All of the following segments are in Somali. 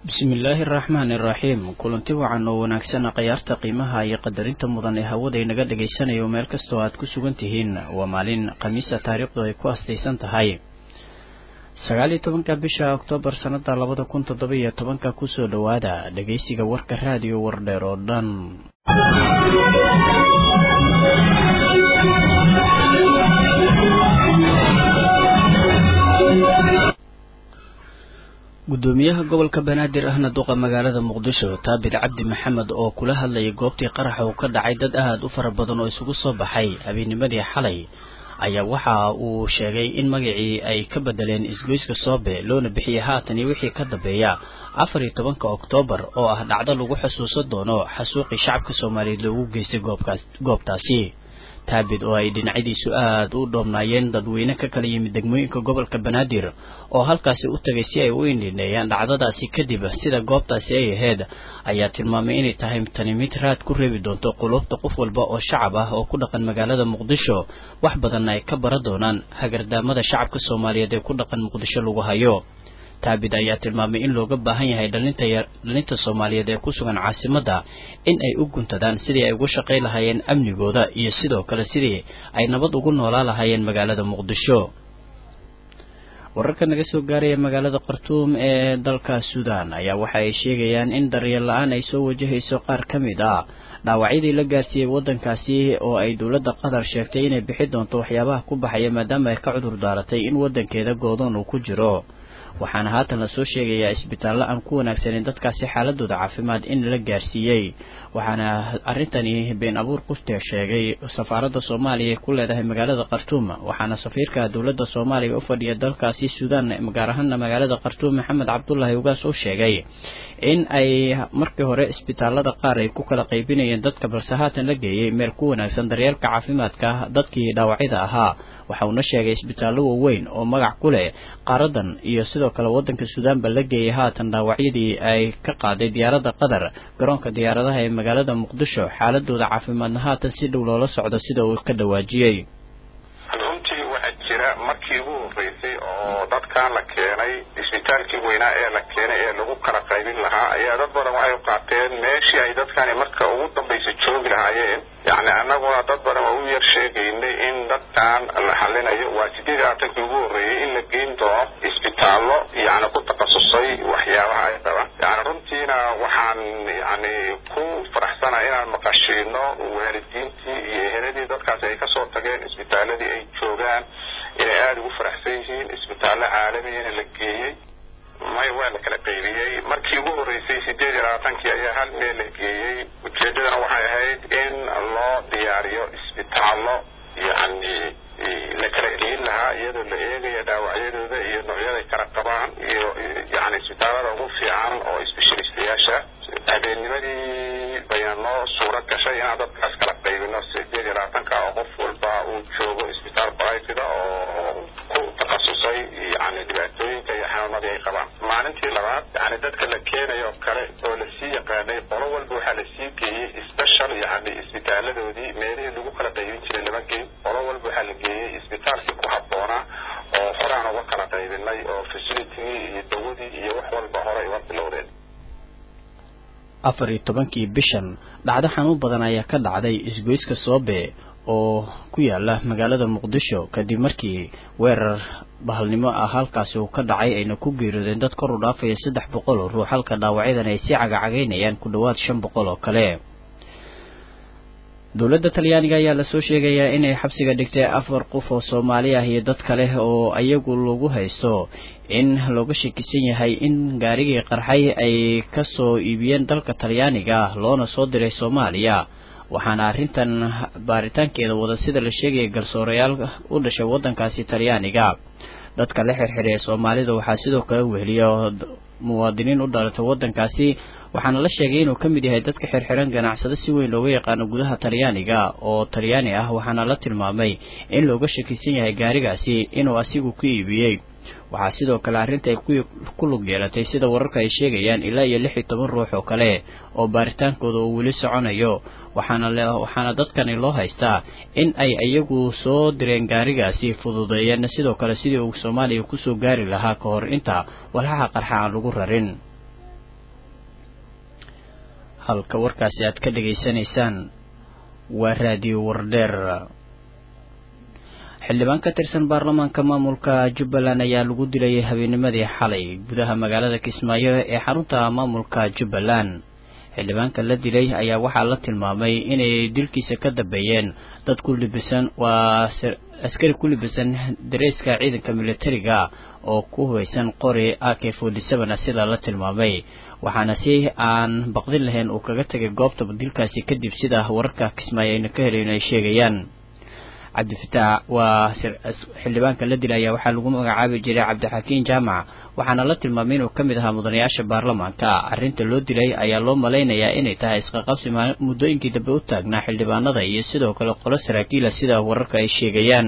bismillaahi araxmaani iraxiim kulanti wacan oo wanaagsan khayaarta qiimaha iyo qadarinta mudan ee hawada inaga dhagaysanayo meel kastoo aad ku sugan tihiin waa maalin khamiisa taariikhdu ay ku astaysan tahay sagaal iyo tobanka bisha oktoobar sannada labada kun toddoba iyo tobanka kusoo dhowaada dhegaysiga warka raadiyo wardheer oo dhan gudoomiyaha gobolka banaadir ahna duqa magaalada muqdisho taabir cabdi maxamed oo kula hadlayay goobtii qaraxa uu ka dhacay dad aad u fara badan oo isugu soo baxay habeennimadii xalay ayaa waxa uu sheegay in magacii ay ka bedeleen isgoyska soobe loona bixiyey haatan iyo wixii ka dambeeya afar iyo tobanka oktoobar oo ah dhacdo lagu xusuusan doono xasuuqii shacabka soomaaliyeed loogu geystay goobtaasi taabid oo ay dhinacyadiisu aad u dhoobnaayeen dadweyne ka kala yimid degmooyinka gobolka banaadir oo halkaasi u tagay si ay u indhineeyaan dhacdadaasi kadib sida goobtaasi ay ahayd ayaa tilmaamay inay tahay tani mid raad ku reebi doonto qulubta qof walba oo shacab ah oo ku dhaqan magaalada muqdisho wax badanna ay ka bara doonaan hagardaamada shacabka soomaaliyeed ee ku dhaqan muqdisho lagu hayo taabid ayaa tilmaamay in looga baahan yahay dhalinta soomaaliyeed ee ku sugan caasimadda in ay u guntadaan sidii ay ugu shaqay lahaayeen amnigooda iyo sidoo kale sidii ay nabad ugu noolaa lahaayeen magaalada muqdisho wararka naga soo gaaraya magaalada khartuum ee dalka suudan ayaa waxa ay sheegayaan in daryeel la-aan ay soo wajahayso qaar ka mid ah dhaawacyadii la gaarsiiyey waddankaasi oo ay dowladda qatar sheegtay inay bixi doonto waxyaabaha ku baxaya maadaama ay ka cudur daaratay in waddankeeda goodoon uu ku jiro waxaana haatan lasoo sheegayaa isbitaallo aan ku wanaagsaneyn dadkaasi xaaladooda caafimaad in la gaarsiiyey waxaana arrintani been abuur qufte sheegay safaaradda soomaaliya ku leedahay magaalada khartuum waxaana safiirka dowladda soomaaliya u fadhiya dalkaasi suudaan gaar ahaana magaalada khartuum maxamed cabdulaahi ugaas oo sheegay in ay markii hore isbitaallada qaar ay ku kala qaybinayeen dadka balse haatan la geeyey meel ku wanaagsan daryeelka caafimaadka dadkii dhaawacyada ahaa waxa uuna sheegay isbitaallo waaweyn oo magac ku leh qaaradan iyo sidoo kale waddanka suudaanba la geeyay haatan dhaawacyadii ay ka qaaday diyaaradda qatar garoonka diyaaradaha ee magaalada muqdisho xaaladooda caafimaadna haatan si dhow loola socdo sida uu ka dhawaajiyey runtii waxaa jira markii ugu horreysay oo dadkan la keenay isbitaalkii weynaa ee la keenay ee lagu kala qaybin lahaa ayaa dad badan waxay qaateen meeshii ay dadkani marka ugu dambaysa joogi lahaayeen yacni annaguna dad badan waa u yar sheegaynay in dadkan la xalinayo waa sideed iyo labaatankii ugu horreeyey in la geyn doono isbitaallo yacni ku takhasusay waxyaabaha ay qabaan yacni runtiina waxaan yacni ku faraxsanahay inaan maqashiino waalidiintii iyo eheladii dadkaasi ay kasoo tageen isbitaaladii ay joogaan inay aada ugu faraxsan yihiin isbitaallo caalamiyana la geeyey may waa la kala qaybiyey markii ugu horreysay sideed iyo labaatankii ayaa hal meel la geeyey ujeeddadana waxay ahayd in loo diyaariyo isbitaallo yacni la kala geyin lahaa iyadoo la eegaya dhaawacyadooda iyo noocyaday kala qabaan iyo yacni isbitaallada ugu fiican oo specialistayaasha habeennimadii bayna noo suuro gashay inaan dadkaas kala qaybino sideed iyo labaatanka oo qof walba uu joogo isbitaal barayfida oo ku takhasusay yani dhibaatooyinka iyo xanuunadii ay qabaan maalintii labaad yani dadka la keenayo kale oo lasii yaqaanay qolo walba waxaa lasii geeyey special yani isbitaaladoodii meelihii lagu kala qaybin jiray lama geyn qolo walba waxaa la geeyey isbitaalkii ku habboonaa oo horaan uga kala qaybinay oo facilitigii iyo dawadii iyo wax walba horey uga bilowdeen afar iyo tobankii bishan dhacdo xanuun badan ayaa ka dhacday isgoyska soobe oo ku yaala magaalada muqdisho kadib markii weerar bahalnimo ah halkaasi uu ka dhacay ayna ku geeriyoodeen dad kor u dhaafaya saddex boqol oo ruux halka dhaawacyadan ay sii cagacagaynayaan ku dhowaad shan boqol oo kale dowladda talyaaniga ayaa lasoo sheegayaa inay xabsiga dhigtay afar qof oo soomaali ah iyo dad kale oo iyagu lagu haysto in looga shakisan yahay in gaarigii qarxay ay kasoo iibiyeen dalka talyaaniga loona soo diray soomaaliya waxaana arrintan baaritaankeeda wada sida la sheegaya garsoorayaal u dhashay waddankaasi talyaaniga dadka la xirxiray ee soomaalida waxaa sidoo kale weheliya muwaadiniin u dhalatay waddankaasi waxaana la sheegay inuu ka mid yahay dadka xirxiran ganacsado si weyn looga yaqaano gudaha talyaaniga oo talyaani ah waxaana la tilmaamay in looga shakisan yahay gaarigaasi inuu asigu ku iibiyey waxaa sidoo kale arrinta ay ku lug yeelatay sida wararka ay sheegayaan ilaa iyo lix iyo toban ruux oo kale oo baaritaankooda uu weli soconayo waxaana waxaana dadkani loo haystaa in ay iyagu soo direen gaarigaasi fududeeyeen sidoo kale sidii uu soomaaliya kusoo gaari lahaa ka hor inta walxaha qarxa aan lagu rarin halka warkaasi aad ka dhegaysanaysaan waa raadiyo wardheer xildhibaan ka tirsan baarlamaanka maamulka jubbaland ayaa lagu dilay habeennimadii xalay gudaha magaalada kismaayo ee xarunta maamulka jubbaland xildhibaanka la dilay ayaa waxaa la tilmaamay inay dilkiisa ka dambeeyeen dad ku libisan waa askari ku libisan dareeska ciidanka militariga oo ku hubaysan qori a k forty seven a sidaa la tilmaamay waxaana si aan baqdin lahayn uu kaga tegay goobta dilkaasi kadib sida wararka kismaayo ayna ka helayn ay sheegayaan cabdifitaax waa xildhibaanka la dilay ayaa waxaa lagu magacaabi jiray cabdixakiin jaamac waxaana la tilmaamay inuu ka mid ahaa mudanayaasha baarlamaanka arrinta loo dilay ayaa loo malaynayaa inay tahay isqaqabsi muddooyinkii dambe u taagnaa xildhibaanada iyo sidoo kale qolo saraakiila sida wararka ay sheegayaan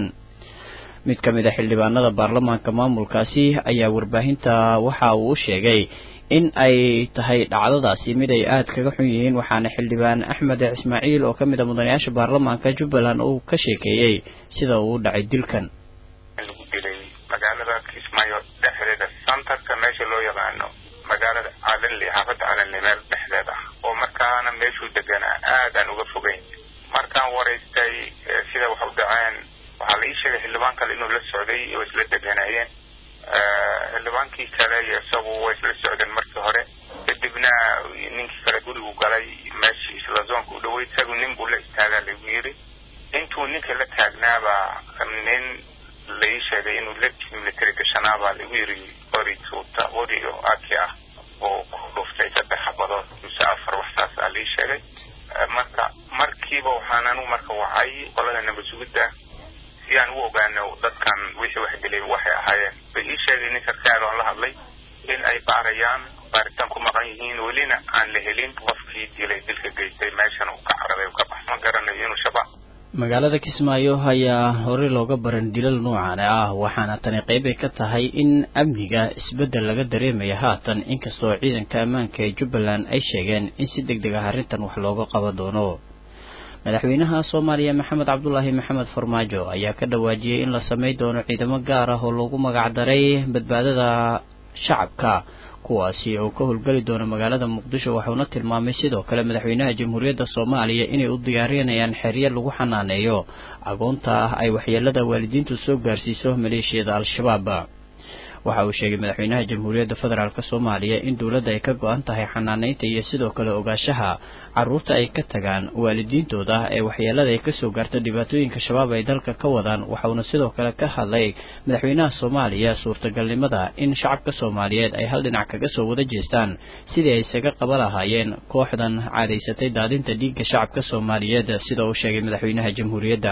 mid ka mid a xildhibaanada baarlamaanka maamulkaasi ayaa warbaahinta waxa uu u sheegay in ay tahay dhacdadaasi mid ay aada kaga xun yihiin waxaana xildhibaan axmed ismaaciil oo ka mid a mudanayaasha baarlamaanka jubbaland uu ka sheekeeyey sida uu u dhacay dilkan lagu dilay magaalada kismaayo dhexdeeda santarka meesha loo yaqaano magaalada calanli xaafadda calanli meel dhexdeed ah oo markaana meeshuu deganaa aadaan uga fogeyn markaan waraystay sida wax u dhaceen waxaa la ii sheegay xildhibaan kale inuu la socday oo isla deganaayeen xildhibaankii kale iyo isagu way isla socdeen markii hore kadibna ninkii kale gurigu galay meeshii isla zoonka u dhaway isagu nin buu la istaagaa lagu yiri intuu ninka la taagnaabaa nin la ii sheegay inuu lebkii military gashanaabaa lagu yiri qori tuuta qori oo aki ah oo ku dhuftay saddex xabadood mise afar wax saas aa la ii sheegay marka markiiba waxaan anigu marka wacay qolada nabasugidda si aan u ogaano dadkan wixii wax dilay waxay ahaayeen bay ii sheegay nin sarkaal oon la hadlay in ay baarayaan baaritaan ku maqan yihiin welina aan la helin qofkii dilay dilka geystay meeshan uu ka carabay ka bax ma garanayo inuu shabaab magaalada kismaayo ayaa horey looga baran dilal noocan ah waxaana tani qeybay ka tahay in amniga isbeddel laga dareemaya haatan inkastoo ciidanka ammaanka ee jubbaland ay sheegeen in si deg deg ah arrintan wax looga qaban doono madaxweynaha soomaaliya maxamed cabdulaahi maxamed farmaajo ayaa ka dhawaajiyey in la samey doono ciidamo gaar ah oo loogu magacdaray badbaadada shacabka kuwaasi oo ka howlgeli doona magaalada muqdisho waxuuna tilmaamay sidoo kale madaxweynaha jamhuuriyadda soomaaliya inay u diyaarinayaan xeryo lagu xanaaneeyo agoonta ah ay waxyeelada waalidiintu soo gaarsiiso maleeshiyada al-shabaab waxa uu sheegay madaxweynaha jamhuuriyadda federaalk soomaaliya in dowladda ay ka go-an tahay xanaaneynta iyo sidoo kale ogaashaha caruurta ay ka tagaan waalidiintooda ee waxyeelada ay kasoo gaarto dhibaatooyinka shabaab ay dalka ka wadaan waxauna sidoo kale ka hadlay madaxweynaha soomaaliya suurtagalnimada in shacabka soomaaliyeed ay hal dhinac kaga soo wada jeestaan sidii ay isaga qaba lahaayeen kooxdan caadaysatay daadinta dhiigga shacabka soomaaliyeed sida uu sheegay madaxweynaha jamhuuriyadda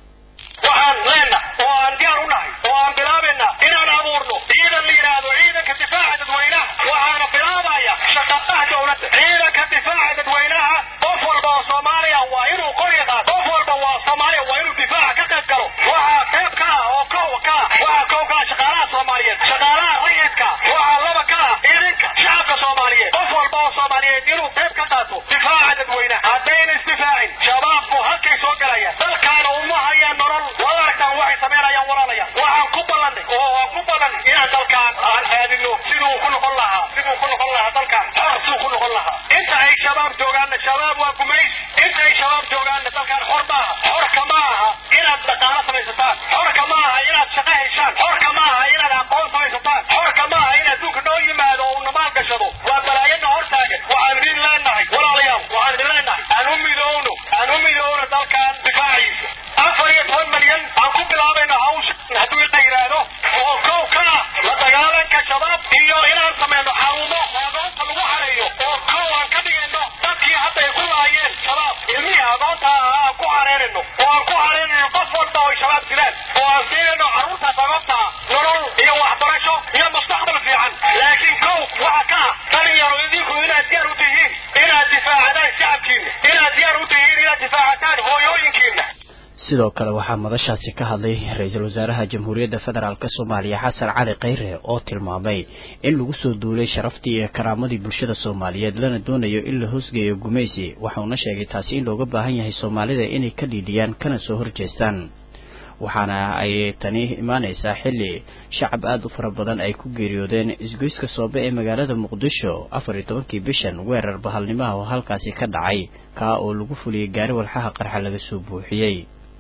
waxaan leenahay oo aan diyaar u nahay oo aan bilaabayna inaan abuurno ciidan la yidhaahdo ciidanka difaaca dadweynaha waxaana bilaabaya shaqaqaha dowladda ciidanka difaaca dadweynaha qof walba oo soomaaliya waa inuu qori qaado qof walba waa soomaaliya waa inuu difaaca ka qayb galo waxaa qayb ka ah oo kow ka ah waxaa kow ka ah shaqaalaha soomaaliyeed shaqaalaha rayidka waxaa laba ka ah idinka shacabka soomaaliyeed qof walba oo soomaaliyeed inuu qayb ka qaato difaaca dadweynaha haddayna isdifaacin shabaabku halkay soo galayaan dalkaana uma hayaan nolol wadarkan waxay samaynayaan walaalayaan waxaan ku ballanay oo waan ku ballanay inaan dalkaan aan aadino siduu ku noqon lahaa siduu ku noqon lahaa dalkaan xor siduu ku noqon lahaa inta ay shabaab joogaanna shabaab waa gumays inta ay shabaab joogaanna dalkaan xor maaha xorka ma aha inaad dhaqaalo samaysataan xorka ma aha inaad shaqo heshaan xorka ma aha inaad aqoon samaysataan xorka ma aha in adduunka noo yimaado oo una maal gashado waa balaayada hor taagan waxaan idin leenahay walaalayaal waxaan idin leenahay aan u midowno aan u midowno dalkaan difaaciisa afar iyo toban milyan aan ku bilaabayno hawsha hadduu la yidhaahdo oo kow ka ah la dagaalanka shabaab iyo inaan samayno xarumo agoonta lagu xareeyo oo kow aan ka dhigayno dadkii hadda ay ku laayeen shabaab ilmihii agoonta ah aan ku xareerayno oo aan ku xareerayno qof walba oo ay shabaab dilaan oo aan siinayno carruurtaas agoonta ah nolol iyo waxbarasho iyo mustaqbal fiican laakiin kow waxa ka ah dhalinyaro idinku inaad diyaar u tihiin inaad difaacadaan shacabkiina inaad diyaar u tihiin inaad difaacataan hooyooyinkiina sidoo kale waxaa madashaasi ka hadlay ra-iisul wasaaraha jamhuuriyadda federaalk soomaaliya xasan cali khayre oo tilmaamay in lagu soo duulay sharaftii iyo karaamadii bulshada soomaaliyeed lana doonayo in la hoosgeeyo gumaysi waxauna sheegay taasi in looga baahan yahay soomaalida inay ka dhiidhiyaan kana soo horjeestaan waxaana ay tani imaanaysaa xilli shacab aada u fara badan ay ku geeriyoodeen isgoyska soobe ee magaalada muqdisho afar iyo tobankii bishan weerar bahalnimaha oo halkaasi ka dhacay kaa oo lagu fuliyey gaari walxaha qarxa laga soo buuxiyey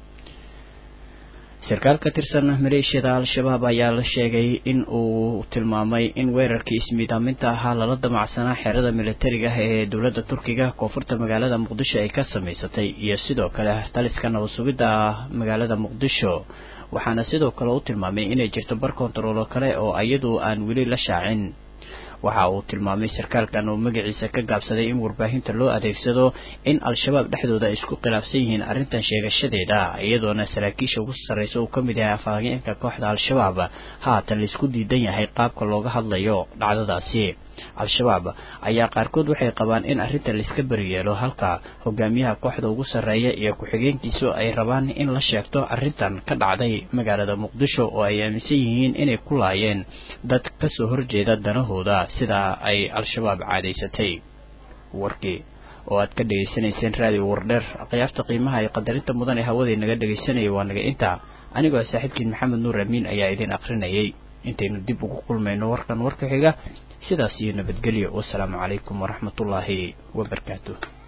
sarkaal ka tirsan maleeshiyada al-shabaab ayaa la sheegay in uu tilmaamay in weerarkii ismiidaaminta ahaa lala damacsanaa xerada militariga ah ee dowladda turkiga koonfurta magaalada muqdisho ay ka samaysatay iyo sidoo kale taliska nabad sugidda magaalada muqdisho waxaana sidoo kale u tilmaamay inay jirto bar kontaroolo kale oo iyadu aan weli la shaacin waxa uu tilmaamay sarkaalkan oo magaciisa ka gaabsaday in warbaahinta loo adeegsado in al-shabaab dhexdooda ay isku khilaafsan yihiin arrintan sheegashadeeda iyadoona saraakiisha ugu sarreysa uu ka mid yahay afhayeenka kooxda al-shabaab haatan laisku diidan yahay qaabka looga hadlayo dhacdadaasi al-shabaab ayaa qaarkood waxay qabaan in arrinta laiska beriyeelo halka hogaamiyaha kooxda ugu sarreeya iyo ku-xigeenkiisu ay rabaan in la sheegto arrintan ka dhacday magaalada muqdisho oo ay aaminsan yihiin inay ku laayeen dad kasoo horjeeda danahooda sidaa ay al-shabaab caadaysatay warkii oo aad ka dhegaysanayseen raadiyo wardheer khiyaarta qiimaha iyo qadarinta mudan ee hawadii naga dhegaysanayay waa naga intaa anigoo saaxiibkiin maxamed nuur amiin ayaa idin akrinayay intaynu dib ugu kulmayno warkan warka xiga sidaas iyo nabadgelyo wasalaamu calaykum waraxmatullaahi wabarakaatu